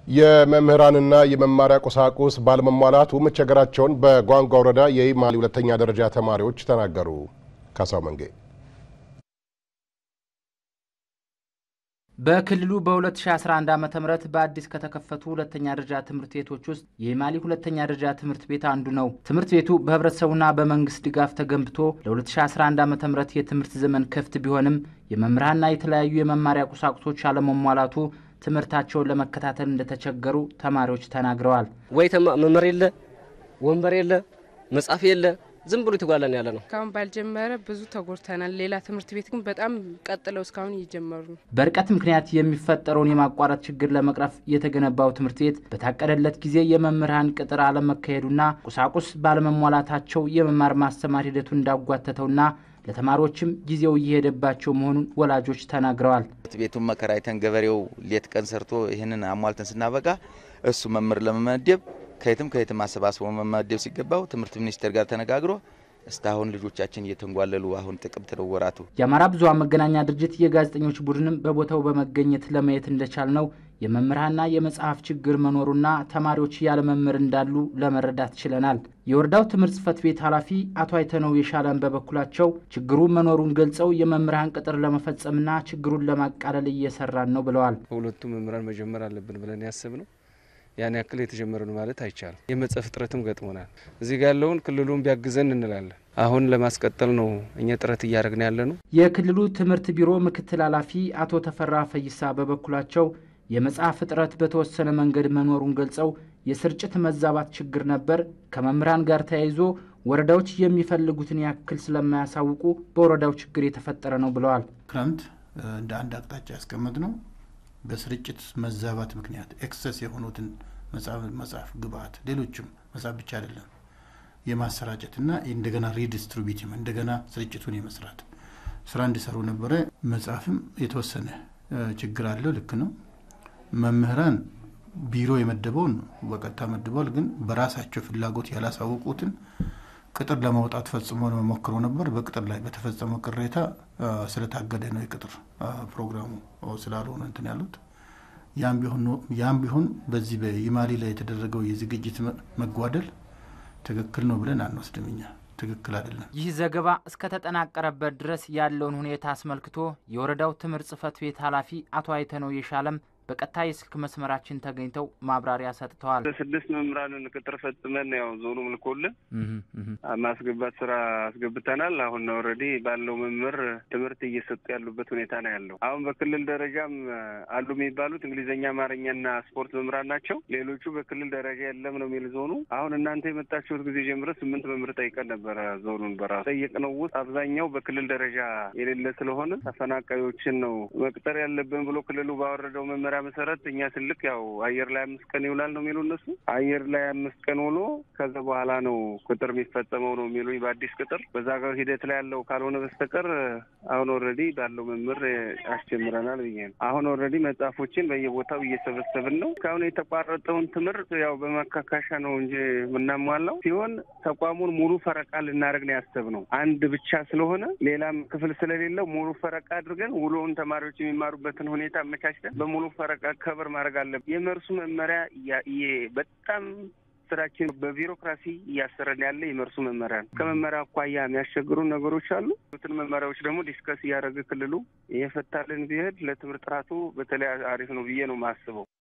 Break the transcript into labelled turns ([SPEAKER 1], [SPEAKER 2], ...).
[SPEAKER 1] የመምህራንና የመማሪያ ቁሳቁስ ባለመሟላቱ መቸገራቸውን በጓንጓ ወረዳ የይማሊ ሁለተኛ ደረጃ ተማሪዎች ተናገሩ። ካሳው መንጌ
[SPEAKER 2] በክልሉ በ2011 ዓ ም በአዲስ ከተከፈቱ ሁለተኛ ደረጃ ትምህርት ቤቶች ውስጥ የይማሊ ሁለተኛ ደረጃ ትምህርት ቤት አንዱ ነው። ትምህርት ቤቱ በህብረተሰቡና በመንግስት ድጋፍ ተገንብቶ ለ2011 ዓ ም የትምህርት ዘመን ክፍት ቢሆንም የመምህራንና የተለያዩ የመማሪያ ቁሳቁሶች አለመሟላቱ ትምህርታቸውን ለመከታተል እንደተቸገሩ ተማሪዎች ተናግረዋል።
[SPEAKER 3] ወይ መምህር የለ፣ ወንበር የለ፣ መጽሐፍ የለ ዝም ብሎ የተጓላን ያለ ነው።
[SPEAKER 4] እስካሁን ባልጀመረ ብዙ ተጎድተናል። ሌላ ትምህርት ቤት ግን በጣም ቀጥለው እስካሁን እየጀመሩ ነው።
[SPEAKER 2] በርቀት ምክንያት የሚፈጠረውን የማቋረጥ ችግር ለመቅረፍ የተገነባው ትምህርት ቤት በታቀደለት ጊዜ የመምህራን ቅጥር አለመካሄዱና ቁሳቁስ ባለመሟላታቸው የመማር ማስተማር ሂደቱን እንዳጓተተውና ለተማሪዎችም ጊዜው እየሄደባቸው መሆኑን ወላጆች ተናግረዋል።
[SPEAKER 5] ቤቱን መከራይተን ገበሬው ሌት ቀን ሰርቶ ይህንን አሟልተን ስናበቃ እሱ መምህር ለመመደብ ከየትም ከየትም አሰባስቦ መመደብ ሲገባው ትምህርት ሚኒስቴር ጋር ተነጋግሮ እስካሁን ልጆቻችን እየተንጓለሉ አሁን ጥቅምት ነው ወራቱ።
[SPEAKER 2] የአማራ ብዙኃን መገናኛ ድርጅት የጋዜጠኞች ቡድንም በቦታው በመገኘት ለማየት እንደቻል ነው የመምህራንና የመጽሐፍ ችግር መኖሩና ተማሪዎች ያለ መምህር እንዳሉ ለመረዳት ችለናል። የወረዳው ትምህርት ጽሕፈት ቤት ኃላፊ አቶ አይተነው የሻለን በበኩላቸው ችግሩ መኖሩን ገልጸው የመምህራን ቅጥር ለመፈጸምና ችግሩን ለማቃለል እየሰራን ነው ብለዋል።
[SPEAKER 6] ከሁለቱ መምህራን መጀመር አለብን ብለን ያስብ ነው ያን ያክል የተጀመረ ነው ማለት አይቻልም። የመጽሐፍ እጥረትም ገጥሞናል። እዚህ ጋር ያለውን ክልሉን ቢያግዘን እንላለን። አሁን ለማስቀጠል ነው እኛ ጥረት እያደረግን ያለ ነው።
[SPEAKER 2] የክልሉ ትምህርት ቢሮ ምክትል ኃላፊ አቶ ተፈራ ፈይሳ በበኩላቸው የመጽሐፍ እጥረት በተወሰነ መንገድ መኖሩን ገልጸው የስርጭት መዛባት ችግር ነበር፣ ከመምህራን ጋር ተያይዞ ወረዳዎች የሚፈልጉትን ያክል ስለማያሳውቁ በወረዳው ችግር የተፈጠረ ነው ብለዋል።
[SPEAKER 7] ክረምት እንደ አንድ አቅጣጫ ያስቀመጥ ነው በስርጭት መዛባት ምክንያት ኤክሰስ የሆኑትን መጽሐፍ ግብአት፣ ሌሎችም መጽሐፍ ብቻ አይደለም የማሰራጨትና እንደገና ሪዲስትሪቢዩቲቭ እንደገና ስርጭቱን የመስራት ስራ እንዲሰሩ ነበረ። መጽሐፍም የተወሰነ ችግር አለው። ልክ ነው። መምህራን ቢሮ የመደበውን በቀጥታ መድበዋል። ግን በራሳቸው ፍላጎት ያላሳወቁትን ቅጥር ለማውጣት ፈጽሞ ሞክረው ነበር። በቅጥር ላይ በተፈጸመው ቅሬታ ስለታገደ ነው የቅጥር ፕሮግራሙ ስላልሆነ እንትን ያሉት። ያም ቢሆን በዚህ በኢማሊ ላይ የተደረገው የዝግጅት መጓደል ትክክል ነው ብለን አንወስድም እኛ ትክክል አይደለም።
[SPEAKER 2] ይህ ዘገባ እስከተጠናቀረበት ድረስ ያለውን ሁኔታ አስመልክቶ የወረዳው ትምህርት ጽሕፈት ቤት ኃላፊ አቶ አይተነው የሻለም በቀጥታ የስልክ መስመራችን ተገኝተው ማብራሪያ ሰጥተዋል።
[SPEAKER 8] ስድስት መምህራንን ቅጥር ፈጽመን ያው ዞኑ ልኮልን ማስገባት ስራ አስገብተናል። አሁን ኦልሬዲ ባለው መምህር ትምህርት እየሰጡ ያሉበት ሁኔታ ነው ያለው። አሁን በክልል ደረጃም አሉ የሚባሉት እንግሊዝኛ፣ አማርኛና ስፖርት መምህራን ናቸው። ሌሎቹ በክልል ደረጃ የለም ነው የሚል ዞኑ። አሁን እናንተ የመጣችሁት ጊዜ ጀምረ ስምንት መምህር ጠይቀን ነበረ። ዞኑን በራሱ ጠየቅነው ውስጥ አብዛኛው በክልል ደረጃ የሌለ ስለሆነ ተፈናቃዮችን ነው መቅጠር ያለብን ብሎ ክልሉ ባወረደው መመሪያ መሰረት እኛ ትልቅ ያው አየር ላይ አምስት ቀን ይውላል ነው የሚሉ እነሱ። አየር ላይ አምስት ቀን ውሎ ከዛ በኋላ ነው ቅጥር የሚፈጸመው ነው የሚሉኝ። በአዲስ ቅጥር በዛ ጋር ሂደት ላይ ያለው ካልሆነ በስተቀር አሁን ኦልሬዲ ባለው መምህር አስጀምረናል ብዬ ነው። አሁን ኦልሬዲ መጽሐፎችን በየቦታው እየሰበሰብን ነው። እስካሁን የተቋረጠውን ትምህርት ያው በማካካሻ ነው እንጂ የምናሟላው ሲሆን ተቋሙን ሙሉ ፈረቃ ልናደርግ ነው ያሰብነው። አንድ ብቻ ስለሆነ ሌላም ክፍል ስለሌለው ሙሉ ፈረቃ አድርገን ውሎውን ተማሪዎች የሚማሩበትን ሁኔታ አመቻችተን በሙሉ ፈረቃ ከበር ማድረግ አለብን። የመርሱ መመሪያ በጣም ስራችን በቢሮክራሲ እያሰረን ያለ የመርሱ መመሪያ ነው። ከመመሪያ አኳያ የሚያስቸግሩ ነገሮች አሉ። ትን መመሪያዎች ደግሞ ዲስከስ እያደረገ ክልሉ እየፈታልን ቢሄድ ለትምህርት ጥራቱ በተለይ አሪፍ ነው ብዬ ነው የማስበው።